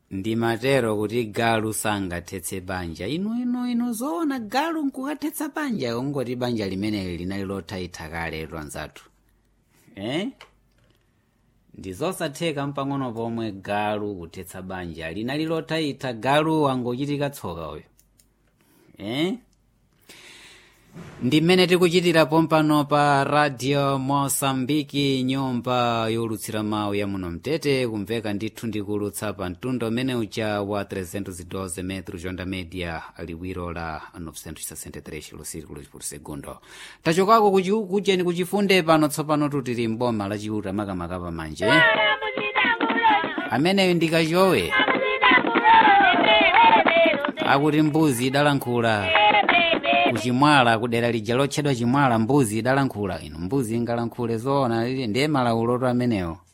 ndimatero kuti galu sangathetse banja inu inu inu zoona galu nkukathetsa banja ungoti banja limeneli linali lothaitha kale lwanzathu eh? ndi zosatheka mpang'ono pomwe galu kuthetsa banja linali lothaitha galu wangochitika tsoka uyu eh? ndi mmene tikuchitira pompano pa radio mosambiki nyumba yolutsira mawu ya muno mtete kumveka ndithu ndikulutsa pa mtundo umene uja wa 312 metro jonda media liwiro la 963 kilosirikulo por segundo tachokako kuchi- kucheni kuchifunde pano tsopano tutili mboma lachiuta makamaka pamanje ameneyo ndikachowe akuti mbuzi idalankhula kuchimwala kudera lija lotchedwa chimwala mbuzi idalankhula ino mbuzi ingalankhule zoona lili ndiye malauloto amenewo